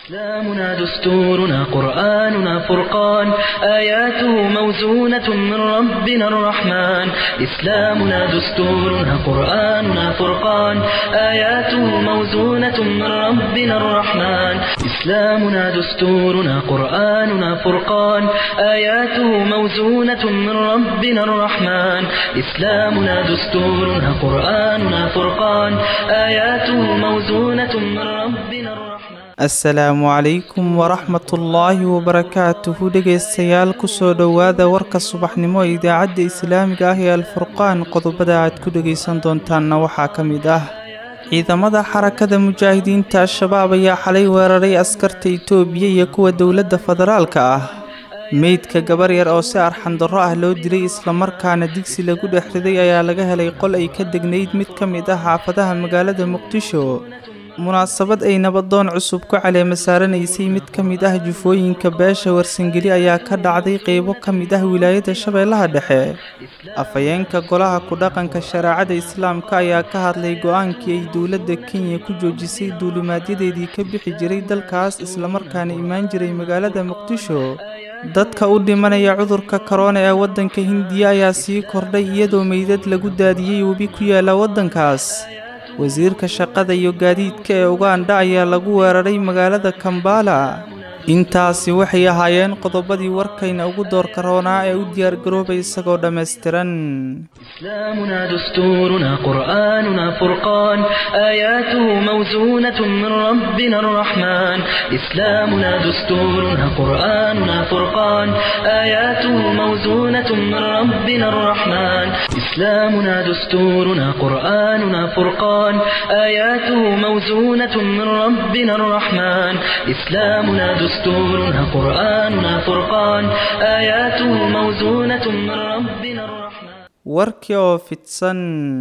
إسلامنا دستورنا قرآننا فرقان آياته موزونة من ربنا الرحمن إسلامنا دستورنا قرآننا فرقان آياته موزونة من ربنا الرحمن إسلامنا دستورنا قرآننا فرقان آياته موزونة من ربنا الرحمن إسلامنا دستورنا قرآننا فرقان آياته موزونة من ربنا الرحمن asalaamu calaykum waraxmatullaahi wabarakaatuhu dhegaystayaal kusoo dhowaada warka subaxnimo ee idaacadda islaamiga ah ee alfurqaan qodobada aad ku dhegaysan doontaanna waxaa ka mid ah ciidamada xarakada mujaahidiinta al-shabaab ayaa xalay weeraray askarta itoobiya iyo kuwa dowladda federaalka ah meydka gabar yar oo si arxandarro ah loo dilay islamarkaana digsi lagu dhex riday ayaa laga helay qol ay ka degnayd mid ka mid ah xaafadaha magaalada muqdisho munaasabad ay nabadoon cusub ku caleema saaranaysay mid ka mid ah jufooyinka beesha warsangeli ayaa ka dhacday qeybo ka mid ah wilaayada shabeellaha dhexe afhayeenka golaha ku-dhaqanka shareecada islaamka ayaa ka hadlay go-aankii ay dowladda kenya ku joojisay duulimaadyadeedii ka bixi jiray dalkaas islamarkaana imaan jiray magaalada muqdisho dadka u dhimanaya cudurka korona ee waddanka hindiya ayaa sii kordhay iyadoo meydad lagu daadiyey webi ku yaala waddankaas wasiirka shaqada iyo gaadiidka ee ugandha ayaa lagu weeraray magaalada kambala intaasi waxay ahaayeen qodobadii warkayna ugu doorka roonaa ee u diyaargaroobay isagoo dhammaystiran إسلامنا دستورنا قرآننا فرقان آياته موزونة من ربنا الرحمن إسلامنا دستورنا قرآننا فرقان آياته موزونة من ربنا الرحمن إسلامنا دستورنا قرآننا فرقان آياته موزونة من ربنا الرحمن إسلامنا دستورنا قرآننا فرقان آياته موزونة من ربنا الرحمن warkii oo fidsan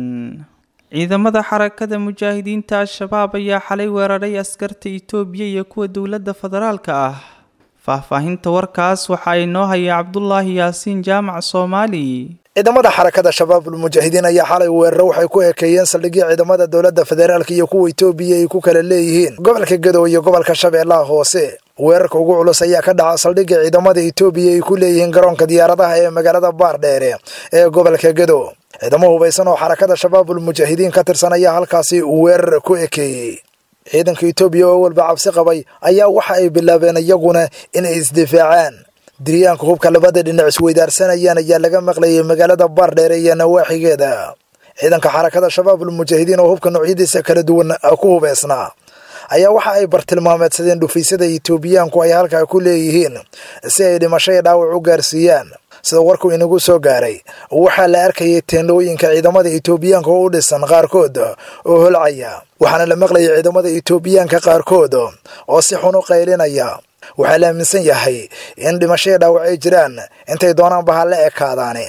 ciidamada xarakada mujaahidiinta al-shabaab ayaa xalay weeraray askarta itoobiya iyo kuwa dowladda federaalka ah faahfaahinta warkaas waxa ay noo haya cabdulaahi yaasiin jaamac soomaali ciidamada xarakada shabaabul mujaahidiin ayaa xalay weeraro waxay ku ekeeyeen saldhigya ciidamada dowladda federaalka iyo kuwa itoobiya ay ku kala leeyihiin gobolka gadow iyo gobolka shabeellaha hoose weerarka ugu culus ayaa ka dhaca saldhigga ciidamada itoobiya ay ku leeyihiin garoonka diyaaradaha ee magaalada baardheere ee gobolka gadow ciidamo hubaysan oo xarakada shabaabul mujaahidiin ka tirsan ayaa halkaasi weerar ku ekeeyey ciidanka itoobiya oo walba cabsi qabay ayaa waxa ay bilaabeen iyaguna inay isdifaacaan diryaanka hubka labada dhinac isweydaarsanayaan ayaa laga maqlayay magaalada baardheere iyo nawaaxigeeda ciidanka xarakada shabaabul mujaahidiin oo hubka noocyadiisa kala duwan ku hubaysnaa ayaa waxa ay bartilmaameedsadeen dhufaysyada itoobiyaanku ay halkaa ku leeyihiin si ay dhimasho iyo dhaawac u gaarsiiyaan sida warku inagu soo gaaray waxaa la arkayay teendhooyinka ciidamada itoobiyaanka oo u dhisan qaarkood oo holcaya waxaana la maqlayay ciidamada itoobiyaanka qaarkood oo si xun u qaylinaya waxaa la aaminsan yahay in dhimasho iyo dhaawac ay jiraan intay doonaanba ha la ekaadaane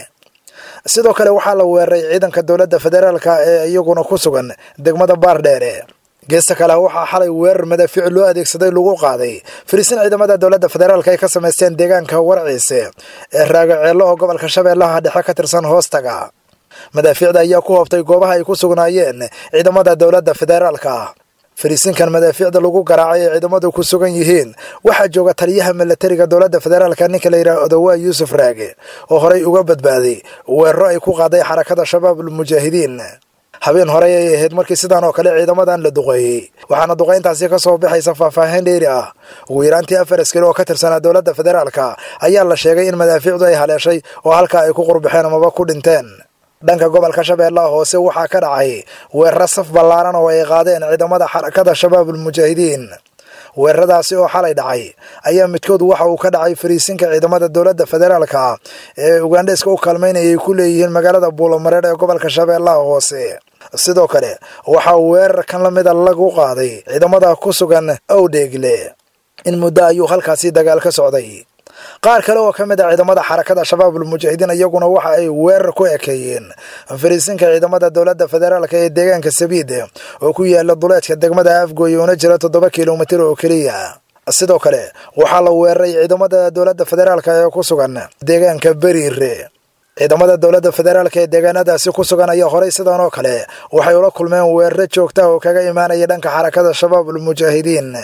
sidoo kale waxaa la weeraray ciidanka dowladda federaalka ee iyaguna ku sugan degmada baardheere geesta kale waxaa xalay weerar madaafiic loo adeegsaday lagu qaaday fariisin ciidamada dowladda federaalka ay ka samaysteen deegaanka warciise ee raagaceello oo gobolka shabeellaha dhexe ka tirsan hoostaga madaafiicda ayaa ku hoobtay goobaha ay ku sugnaayeen ciidamada dowladda federaalka fariisinkan madaafiicda lagu garaacay ee ciidamadu ku sugan yihiin waxaa jooga taliyaha milatariga dowladda federaalka ninka la yidhaha odawaa yuusuf raage oo horey uga badbaaday weeraro ay ku qaaday xarakada shabaabul mujaahidiin habeen horey ay ahayd markii sidaan oo kale ciidamadan la duqeeyey waxaana duqayntaasi ka soo baxaysa faahfaahin dheeri ah ugu yaraantii afar askari oo ka tirsanaa dowladda federaalka ayaa la sheegay in madaafiicdu ay haleeshay oo halkaa ay ku qurbaxeen amaba ku dhinteen dhanka gobolka shabeellaha hoose waxaa ka dhacay weeraro saf ballaaran oo ay qaadeen ciidamada xarakada shabaabul mujaahidiin weeraradaasi oo xalay dhacay ayaa midkood waxa uu ka dhacay fariisinka ciidamada dowladda federaalka ee ugandheska u kaalmaynayay ku leeyihiin magaalada buulamareer ee gobolka shabeellaha hoose sidoo kale waxaa weerar kan la mida lagu qaaday ciidamada ku sugan owdheegle in muddo ayuu halkaasi dagaal ka socday qaar kale oo ka mid a ciidamada xarakada shabaabul mujaahidiin iyaguna waxa ay weerar ku ekeeyeen fariisinka ciidamada dowladda federaalka ee deegaanka sabiid oo ku yaala duleedka degmada afgooye una jira toddoba kilomitir oo keliya sidoo kale waxaa la weeraray ciidamada dowladda federaalka ee ku sugan deegaanka beriire ciidamada dowladda federaalka ee deegaanadaasi ku sugan ayaa horey sidan oo kale waxay ula kulmeen weeraro joogta oo kaga imaanaya dhanka xarakada shabaabul mujaahidiin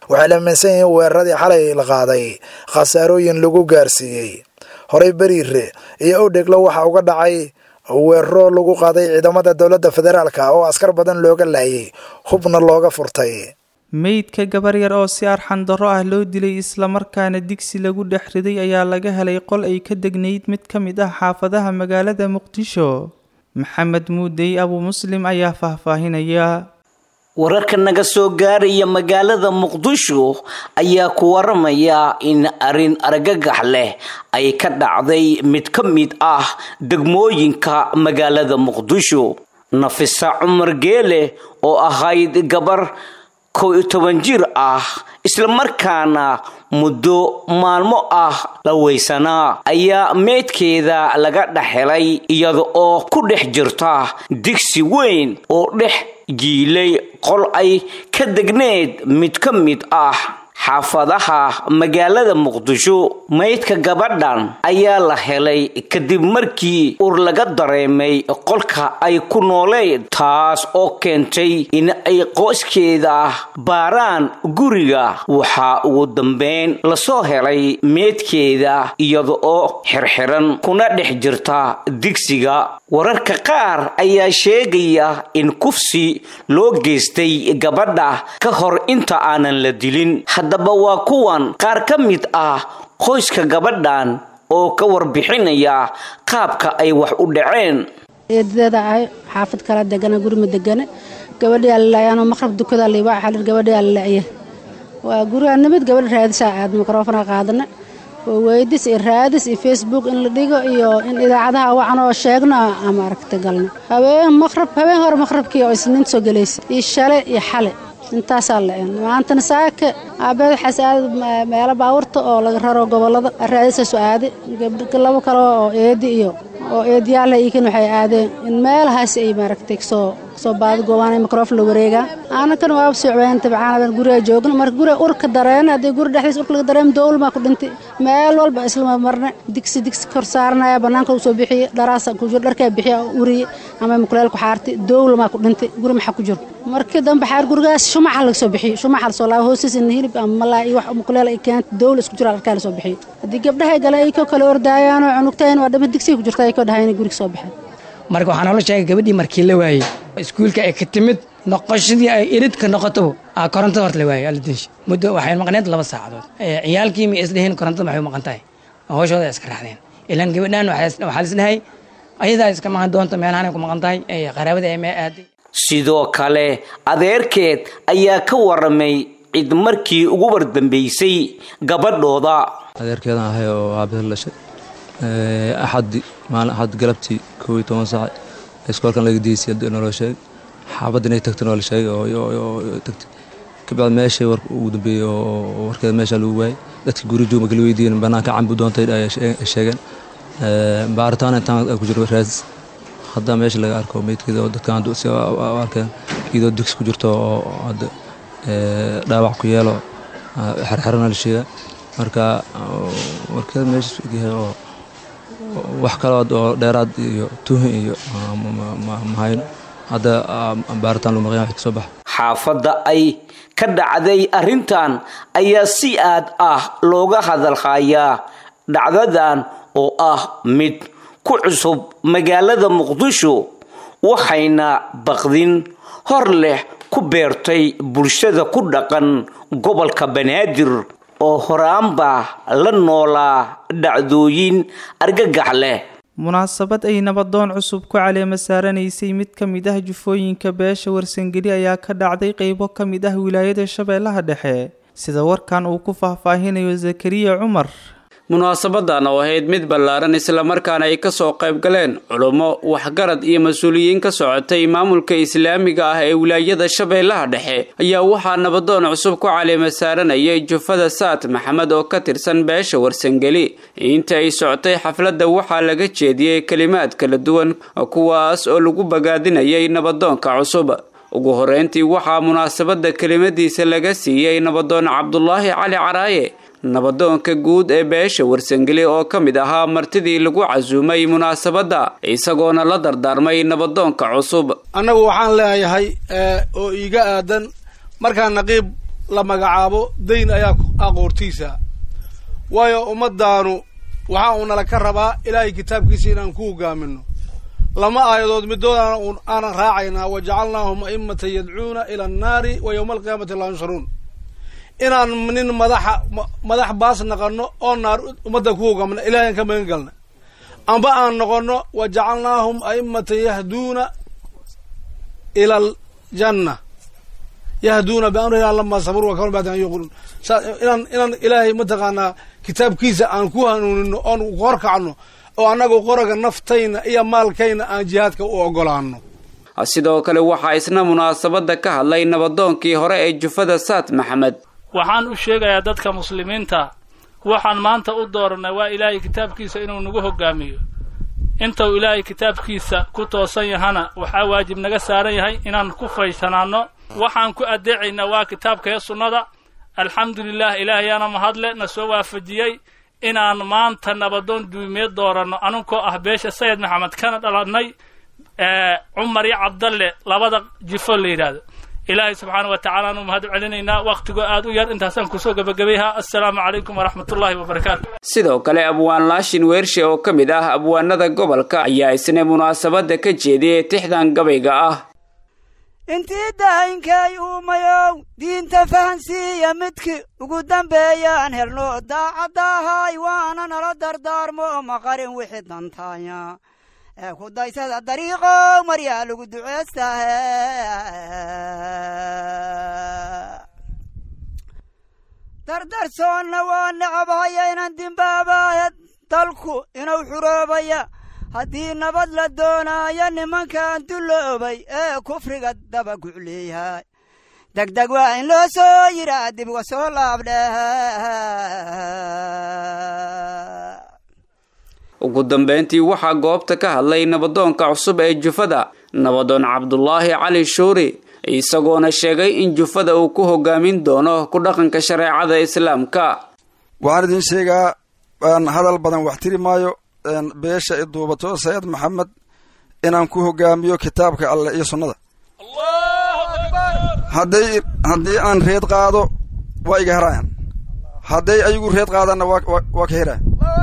waxay la aaminsan yihiin weeraradii xalay la qaaday khasaarooyin lagu gaarsiiyey horey beriire iyo owdheglo waxaa uga dhacay weeraro lagu qaaday ciidamada dowladda federaalka oo askar badan looga laayay hubna looga furtay meydka gabar yar oo si arxan darro ah loo dilay islamarkaana digsi lagu dhex riday ayaa laga helay qol ay ka degnayd mid ka mid ah xaafadaha magaalada muqdisho maxamed muudey abu muslim ayaa faahfaahinaya wararka naga soo gaaraya magaalada muqdisho ayaa ku waramaya in arrin argagax leh ay ka dhacday mid ka mid ah degmooyinka magaalada muqdisho nafisa cumar geele oo ahayd gabar kow iyo toban jir ah islamarkaana muddo maalmo ah la weysanaa ayaa meydkeeda laga dhex helay iyada oo ku dhex jirta digsi weyn oo dhex jiilay qol ay ka degneed mid ka mid ah xaafadaha magaalada muqdisho maydka gabadhan ayaa la helay kadib markii ur laga dareemay qolka ay ku nooleed taas oo keentay in ay qoyskeeda baaraan guriga waxaa ugu dambeyn lasoo helay meydkeeda iyada oo xirxiran kuna dhex jirta digsiga wararka qaar ayaa sheegaya in kufsi loo geystay gabadha ka hor inta aanan la dilin haddaba waa kuwan qaar ka mid ah qoyska gabadhan oo ka warbixinaya qaabka ay wax u dhaceen eedadeeda ahay xaafad kala degana gurima degane gabadhiyaa lalaaya anoo maqrab dukada liibaa xalir gabadhiyaa lalaaya waa guriga nimid gabadha raadisaa aad mikrofona qaadana oo weydis iyo raadis iyo facebook in la dhigo iyo in idaacadaha wacan oo sheegno ama aragta galno habeen maqrab habeen hore maqrabkii oo isniinta soo gelaysa iyo shale iyo xale intaasaa la-een maantana saaka aabeed waxaas aada meelo baawurta oo laga raro gobolada raadisaasu aade labo kale oo eedi iyo oo eediyaala iikan waxay aadeen in meelahaas ay maaragtay kasoo kasoo baadi goobaan microofon la wareegaan aanakan waaba socbeen tabcaan guriga joogna marka guriga urka dareena haddii guri dhexdiis urka laga dareem dowlmaa ku dhintay meel walba islama marne digsi digsi kor saaranaya banaanka usoo bixiye dharaasa ku jiro dharkaa bixiya uriye ama mukuleel ku xaartay dowlamaa ku dhintay guri maxaa ku jiro markii dambe xaar gurigaas shumaca laga soo bixiyo shumaca lasoo laabo hoostiisa hilib ama malaa iyo wax mukuleel ay keenta dowla isku jiro dharkaa lasoo bixiyo haddii gabdhahay gale ay ko kale ordaayaan oo cunugtayn waa dhama digsiga ku jirta ay ko dhahay inay guriga soo baxeen marka waxaa noola sheegay gabadhii markii la waayey iskuulka ay ka timid noqoshadii ay iridka noqotaba aa korontada horta la waayey aladinsha muddo waxay maqneed laba saacadood ciyaalkii ma isdheheen korontada maxay u maqan tahay hooshooda ay iska raacdeen ilaan gabadhaan waxaa lisdhahay ayadaa iska maqan doonta meelahanay ku maqan tahay qaraabada ay mee aaday sidoo kale adeerkeed ayaa ka waramay cid markii ugu wardambeysay gabadhooda adeerkeedan ahay oo aabahel dhashay axadi maalin axad galabtii kow iyo toban saac iskoolkan laga diisay naloo sheegay xaafadda inay tagta noola sheegay oo tagtay kabacdi meeshay war ugu dambeeyey oo warkeeda meesha lagu waayay dadka guri joog marka la weydiiyeen banaanka cambi doontay ay sheegeen baaritaan intaan ku jiro raadis hadda meesha laga arko meydkeeda oo dadkan si arkeen iyadoo digsi ku jirto oo hadda dhaawac ku yeelo xerxerana la sheegaa marka warkeeda meesha yahay oo wax kaloo oo dheeraad iyo tuhin iyo mahayno hadda baaritaan lu maqan wax kasoo baxa xaafadda ay ka dhacday arrintan ayaa si aad ah looga hadalhayaa dhacdadan oo ah mid ku cusub magaalada muqdisho waxayna baqdin hor leh ku beertay bulshada ku dhaqan gobolka banaadir oo horaanba la noolaa dhacdooyin argagax leh munaasabad ay nabadoon cusub ku caleema saaranaysay mid ka mid ah jufooyinka beesha warsangeli ayaa ka dhacday qeybo ka mid ah wilaayada shabeellaha dhexe sida warkan uu ku faahfaahinayo zakariya cumar munaasabadan oo ahayd mid ballaaran islamarkaana ay kasoo qayb galeen culummo waxgarad iyo mas-uuliyiin ka socotay maamulka islaamiga ah ee wilaayada shabeellaha dhexe ayaa waxaa nabadoon cusub ku caleema saaranayay jufada saad maxamed oo ka tirsan beesha warsangeli inta ay socotay xafladda waxaa laga jeediyey kelimaad kala duwan kuwaas oo lagu bagaadinayay nabadoonka cusub ugu horeyntii waxaa munaasabadda kelimadiisa laga siiyey nabadoon cabdulaahi cali caraaye nabadoonka guud ee beesha warsangeli oo ka mid ahaa martidii lagu casuumay munaasabadda isagoona la dardaarmay nabadoonka cusub annagu waxaan leeyahay oo iiga aadan markaan naqiib la magacaabo dayn ayaa aqoortiisa waayo ummaddaanu waxaa uu nala ka rabaa ilaahay kitaabkiisa inaan ku hogaamino lama aayadood midoodana aanan raacaynaa wa jacalnaahum a'immatan yadcuuna ila annaari wa yowma alqiyaamati laa yunsharuun inaan nin madaxa madax baas naqano oo naar ummadda ku hogaamna ilahay aan ka magan galna amba aan noqono wa jacalnaahum a'immatan yahduuna ila aljanna yahduuna biamrina lama sabruu wakanu bacdan an yuquluun inaan inaan ilaahay mataqaanaa kitaabkiisa aan ku hanuunino oon horkacno oo annagu qoraga naftayna iyo maalkayna aan jihaadka u ogolaano sidoo kale waxaa isna munaasabadda ka hadlay nabadoonkii hore ee jufada saad maxamed waxaan u sheegayaa dadka muslimiinta waxaan maanta u dooranay waa ilaahay kitaabkiisa inuu nagu hogaamiyo intuu ilaahay kitaabkiisa ku toosan yahana waxaa waajib naga saaran yahay inaan ku faysanaanno waxaan ku addeecaynaa waa kitaabkee sunnada alxamdulilah ilaahayaana mahadle na soo waafajiyey inaan maanta nabadoon duumiye dooranno anunkoo ah beesha sayid maxamed kana dhalannay cumar iyo cabdalle labada jifo la yidhaahdo ilaahay subxaana wa tacala aanu mahad celinaynaa wakhtigoo aad u yar intaasaan kusoo gebagabayha assalaamu calaykum waraxmatullaahi wabarakaatu sidoo kale abwaan laashin weershe oo ka mid ah abwaanada gobolka ayaa isna munaasabadda ka jeediyay tixdan gabayga ah intii daayinkay uumayow diinta fahansiiya midkii ugu dambeeyaan helno daacaddahay waana nala dardaarmo maqarin wixii dantaaya ee ku daysada dariiqow maryaa lagu duceestahe dardarsoonna waa necabhaya inaan dimbaabaya dalku inuu xuroobaya haddii nabad la doonaayo nimankan dulloobay ee kufriga daba gucleeyahay degdeg waa in loo soo yidhaa dib uga soo laabdheh ugu dambayntii waxaa goobta ka hadlay nabadoonka cusub ee jufada nabadoon cabdulaahi cali shuuri isagoona sheegay in jufada uu ku hogaamin doono ku dhaqanka shareecada islaamka waxaan idin sheegaa hadal badan wax tiri maayo beesha i duubato sayid maxamed inaan ku hogaamiyo kitaabka alleh iyo sunnada hadday haddii aan reed qaado waa iga herayan hadday ayagu reed qaadaanna waa ka herayan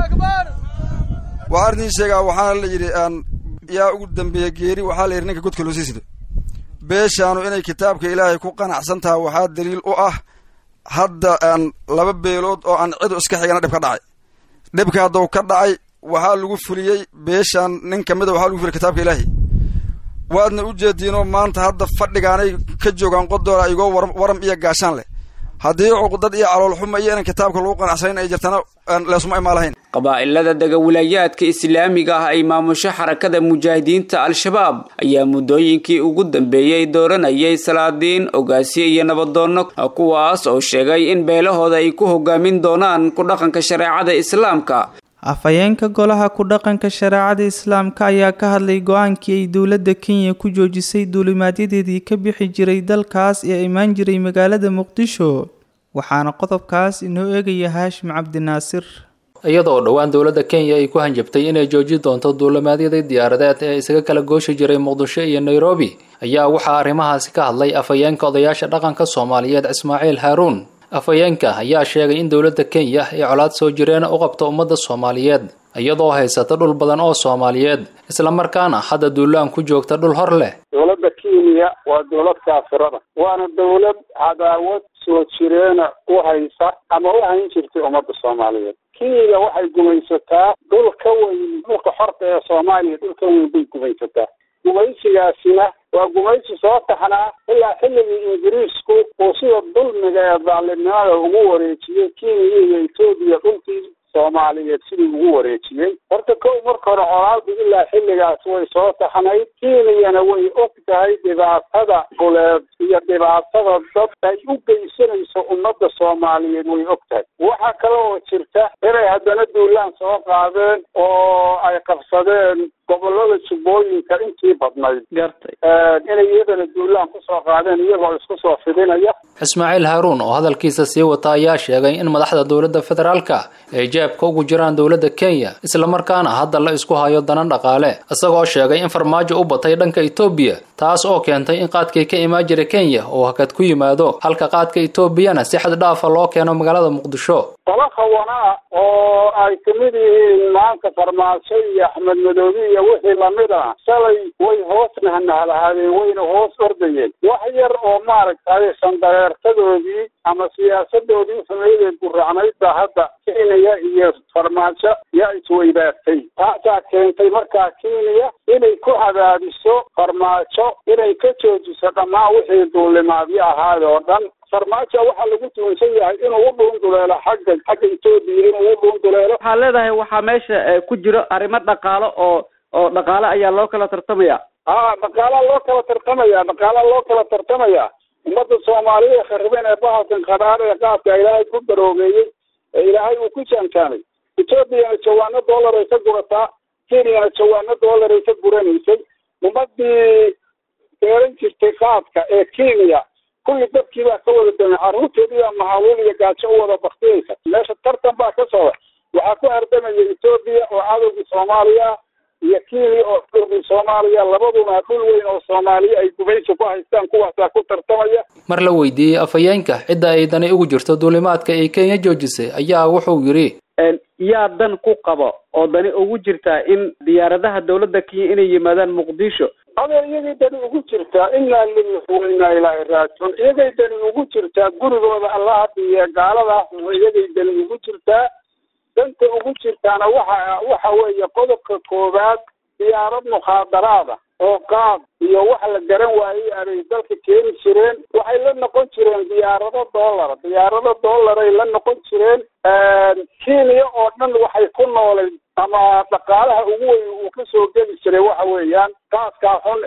waxaan idin sheegaa waxaana la yidhi yaa ugu dambeeya geeri waxaa la yidhi ninka godka loo sii sido beeshaanu inay kitaabka ilaahay ku qanacsan tahay waxaa daliil u ah hadda aan laba beelood oo aan cidu iska xigana dhib ka dhacay dhibka hadduu ka dhacay waxaa lagu fuliyey beeshaan nin ka mida waxaa lagu fuliyey kitaabka ilaahay waadna u jeediinoo maanta hadda fadhigaanay ka joogaan qodoola igoo waram iyo gaashaan leh haddii cuqdad iyo caloolxuma iyo inaan kitaabka lagu qanacsanayn ay jirtana leesuma imaa lahayn qabaa'ilada degawilaayaadka islaamiga ah ay maamusho xarakada mujaahidiinta al-shabaab ayaa muddooyinkii ugu dambeeyey dooranayay salaadiin ogaasiye iyo nabadoonno kuwaas oo sheegay in beelahooda ay ku hogaamin doonaan ku dhaqanka shareecada islaamka afhayeenka golaha ku dhaqanka shareecada islaamka ayaa ka hadlay go-aankii ay dowladda kenya ku joojisay duulimaadyadeedii ka bixi jiray dalkaas ee imaan jiray magaalada muqdisho waxaana qodobkaas inoo eegaya haashim cabdinaasir iyadoo dhowaan dowladda kenya ay ku hanjabtay inay joojin doonto duulimaadyadii diyaaradeed ee isaga kala gooshi jiray muqdisho iyo nairobi ayaa waxaa arrimahaasi ka hadlay afhayeenka odayaasha dhaqanka soomaaliyeed ismaaciil haaruun afhayeenka ayaa sheegay in dowladda kenya ay colaad soo jireen u qabto ummadda soomaaliyeed iyadoo haysata dhul badan oo soomaaliyeed islamarkaana hadda duulaan ku joogta dhul hor leh dowladda kenya waa dowlad kaafirada waana dowlad cadaawad soo jireena u haysa ama u hayn jirtay ummadda soomaaliyeed kenya waxay gumaysataa dhul ka weyn dhulka xorta ee soomaaliya dhul ka weyn bay gumaysataa gumaysigaasina waa gumaysi soo taxnaa ilaa xilligii ingiriisku uu sida dulmiga ee daalimnimada ugu wareejiyey kenya iyo etoobiya dhulkii soomaaliyeed sidii ugu wareejiyey horta kow marka hore colaadu ilaa xilligaas way soo taxnayd kenyana way og tahay dhibaatada buleed iyo dhibaatada dad ay u geysanayso ummadda soomaaliyeed way og tahay waxaa kale oo jirta inay haddana duulaan soo qaadeen oo ay qabsadeen gobolada jubbooyinka intii badnayd inay iyadana duulaan kusoo qaadeen iyagoo isku soo fidinaya ismaaciil haaruun oo hadalkiisa sii wata ayaa sheegay in madaxda dowladda federaalka ay jeebka ugu jiraan dowladda kenya islamarkaana hadda la isku hayo danan dhaqaale isagoo sheegay in farmaajo u batay dhanka etoobiya taas oo keentay in qaadkii ka imaan jira kenya uu hakad ku yimaado halka qaadka etoobiyana si xad dhaafa loo keeno magaalada muqdisho tala khawanaa oo ay kamid yihiin maanta farmaajo iyo axmed madoobi iyo wixii lamid ah shalay way hoos nahnahalahaadeen wayna hoos ordayeen wax yar oo maaragtay sandareertadoodii ama siyaasadoodii xumeydee guracnayd baa hadda kenya iyo farmaajo yaa isweydaartay taasaa keentay markaa kenya inay ku cadaadiso farmaajo inay ka joojiso dhammaan wixii duulimaadyo ahaad oo dhan farmaajo waxaa lagu tuunsan yahay inuu u dhuunduleelo xagga xagga etoobiya inuu u dhuunduleelo waxaa leedahay waxaa meesha ku jiro arrimo dhaqaalo oo oo dhaqaale ayaa loo kala tartamaya ha dhaqaalaa loo kala tartamaya dhaqaalaa loo kala tartamaya ummadda soomaaliya khariben ee bahalkan qadhaar ee qaadka ilaahay ku daroogeeyey ee ilaahay uu ku jaanjaamay etoobiyana jawaano dollar ay ka gurataa kenyana jawaano dollar ay ka guranaysay ummadii beeran jirtay qaadka ee kenya kulli dadkii baa ka wada damay carruurteedii baa mahaluul iyo gaajo u wada baktiyeysa meesha tartan baa ka socda waxaa ku ardamaya etoobiya oo cadowgii soomaaliya iyo kenya oo cadowgii soomaaliya labaduna dhul weyn oo soomaaliya ay gubaysi ku haystaan kuwaasaa ku tartamaya mar la weydiiyey afhayeenka cidda ay dani ugu jirto duulimaadka ay kenya joojisay ayaa wuxuu yidhi yaa dan ku qabo oo dani ugu jirtaa in diyaaradaha dowladda kenya inay yimaadaan muqdisho adee iyagay dani ugu jirtaa inaa lillahi wa inaa ilaahi raajicuun iyagay dani ugu jirtaa gurigooda allaha dhiiye gaaladaas iyagay dani ugu jirtaa danta ugu jirtaana waxa waxa weeye qodobka koowaad diyaarad mukhaadaraada oo qaad iyo wax la garan waayey abay dalka keeni jireen waxay la noqon jireen diyaarado dollar diyaarado dollaray la noqon jireen kenya oo dhan waxay ku noolay ama dhaqaalaha ugu weyn uu kasoo geli jiray waxa weeyaan qaadkaa xun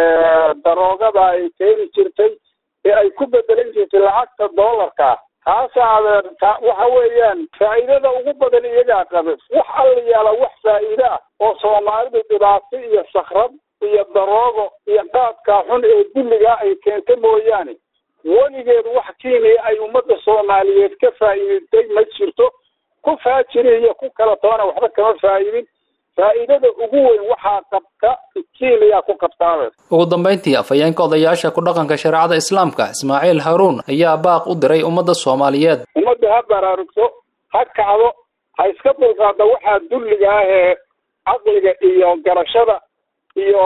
ee daroogada ay keeni jirtay ee ay ku bedelan jirtay lacagta dollarka taasaa waxa weeyaan faa'iidada ugu badan iyagaa qabe wax alla yaala wax faa'iide ah oo soomaalidu dhibaato iyo sakrad iyo daroogo iyo qaadkaa xun ee dulligaa ay keenta mooyaane weligeed wax kenya ay ummadda soomaaliyeed ka faa'iidatay ma jirto ku faajiri iyo ku kala toona waxba kama faa'idin faa'iidada ugu weyn waxaa qabta kenya ku qabtaabe ugu dambayntii afhayeenka odayaasha ku dhaqanka shareecada islaamka ismaaciil haruun ayaa baaq u diray ummadda soomaaliyeed ummadda ha baraarugto ha kacdo ha iska dulqaada waxaa dulliga ah ee caqliga iyo garashada iyo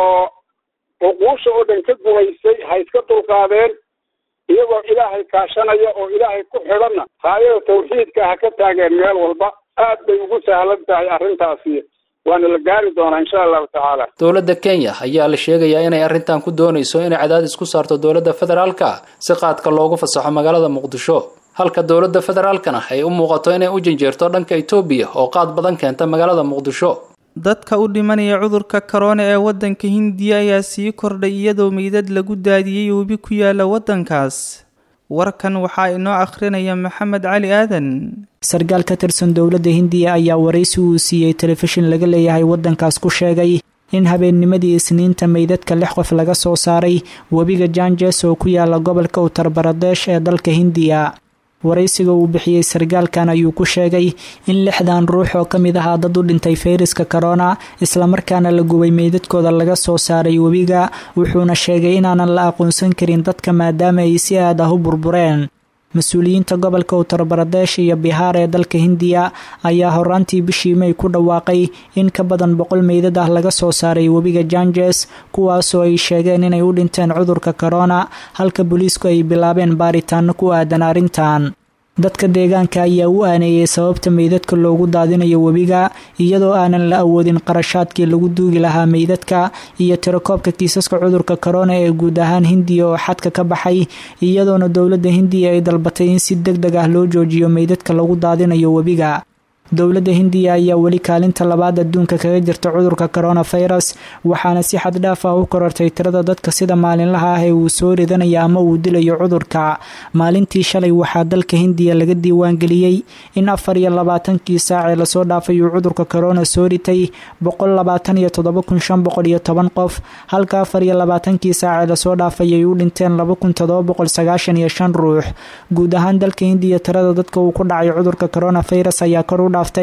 cuquusha oo dhan ka gumaysay ha iska dulqaadeen iyagoo ilaahay kaashanaya oo ilaahay ku xidhanna haayada tawxiidka ha ka taageen meel walba aad bay ugu sahlan tahay arrintaasi waana la gaari doonaa insha allahu tacaala dowladda kenya ayaa la sheegayaa inay arrintan ku doonayso inay cadaadis ku saarto dowladda federaalka si qaadka loogu fasaxo magaalada muqdisho halka dowladda federaalkana ay u muuqato inay u janjeerto dhanka etoobiya oo qaad badan keenta magaalada muqdisho dadka u dhimanaya cudurka korona ee waddanka hindiya ayaa sii kordhay iyadoo meydad lagu daadiyey webi ku yaala waddankaas warkan waxaa inoo akhrinaya maxamed cali aadan sarkaal ka tirsan dowladda hindiya ayaa waraysi uu siiyey telefishin laga leeyahay waddankaas ku sheegay in habeennimadii isniinta meydadka lix qof laga soo saaray webiga janjes oo ku yaala gobolka uttar baradesh ee dalka hindiya waraysiga uu bixiyey sarkaalkan ayuu ku sheegay in lixdan ruux oo ka mid ahaa dad u dhintay fayraska korona islamarkaana la gubay meydadkooda laga soo saaray webiga wuxuuna sheegay inaanan la aqoonsan karin dadka maadaama ay si aad ah u burbureen mas-uuliyiinta gobolka uttar baradesh iyo bihaar ee dalka hindiya ayaa horaantii bishii may ku dhawaaqay in ka badan boqol meydad ah laga soo saaray webiga janjes kuwaasoo ay sheegeen inay u dhinteen cudurka korona halka booliisku ay bilaabeen baaritaano ku aadan arrintan dadka deegaanka ayaa u aaneeyey sababta meydadka loogu daadinayo webiga iyadoo aanan la awoodin qarashaadkii lagu duugi lahaa meydadka iyo tirakoobka kiisaska cudurka korona ee guud ahaan hindiya oo xadka ka baxay iyadoona dowladda hindiya ay dalbatay in si deg deg ah loo joojiyo meydadka lagu daadinayo webiga dowladda hindiya ayaa weli kaalinta labaad adduunka kaga jirta cudurka coronavirus waxaana si xad dhaaf ah u korortay tirada dadka sida maalinlaha ah ee uu soo ridanaya ama uu dilayo cudurka maalintii shalay waxaa dalka hindiya laga diiwaangeliyey in afar iyo labaatankii saacee lasoo dhaafay uu cudurka corona soo ritay boqol labaatan iyo toddoba kun shan boqol iyo toban qof halka afar iyo labaatankii saacee lasoo dhaafay ay u dhinteen laba kun toddoba boqol sagaashan iyo shan ruux guud ahaan dalka hindiya tirada dadka uu ku dhacay cudurka coronavirus ayaa kor u dhaaftay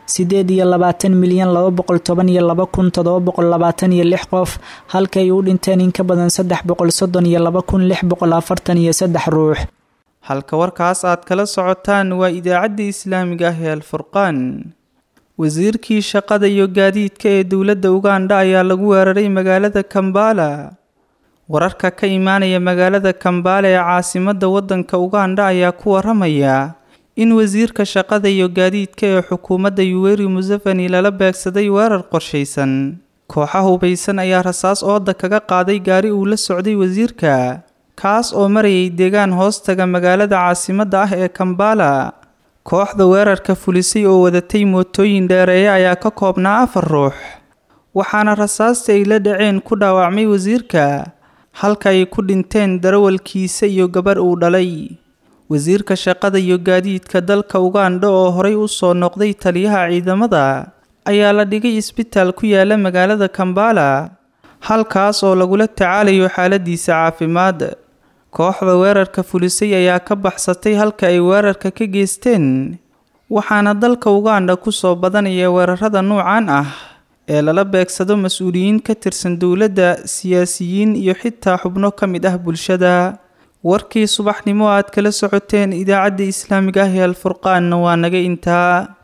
siddeed iyo labaatan milyan laba boqol toban iyo laba kun toddoba boqol labaatan iyo lix qof halka ay u dhinteen in ka badan saddex boqol soddon iyo laba kun lix boqol afartan iyo saddex ruux halka warkaas aad kala socotaan waa idaacadda islaamiga ah ee alfurqaan wasiirkii shaqada iyo gaadiidka ee dowladda ugandha ayaa lagu weeraray magaalada kambala wararka ka imaanaya magaalada kambala ee caasimadda waddanka ugandha ayaa ku waramaya in wasiirka shaqada iyo gaadiidka ee xukuumadda yuweri museveni lala beegsaday weerar qorshaysan kooxa hubaysan ayaa rasaas ooda kaga qaaday gaari uu la socday wasiirka kaas oo marayay deegaan hoostaga magaalada caasimadda ah ee kambala kooxda weerarka fulisay oo wadatay mootooyin dheereeye ayaa ka koobnaa afar ruux waxaana rasaasta ay la dhaceen ku dhaawacmay wasiirka halka ay ku dhinteen darawalkiisa iyo gabarh uu dhalay wasiirka shaqada iyo gaadiidka dalka ugandha oo horay u soo noqday taliyaha ciidamada ayaa la dhigay isbitaal ku yaala magaalada kambala halkaas oo lagula tacaalayo xaaladiisa caafimaad kooxda weerarka fulisay ayaa ka baxsatay halka ay weerarka ka geysteen waxaana dalka ugandha kusoo badanaya weerarada nuucan ah ee lala beegsado mas-uuliyiin ka tirsan dowladda siyaasiyiin iyo xitaa xubno ka mid ah bulshada warkii subaxnimo aad kala socoteen idaacadda islaamiga ah ee alfurqaanna waa naga intaa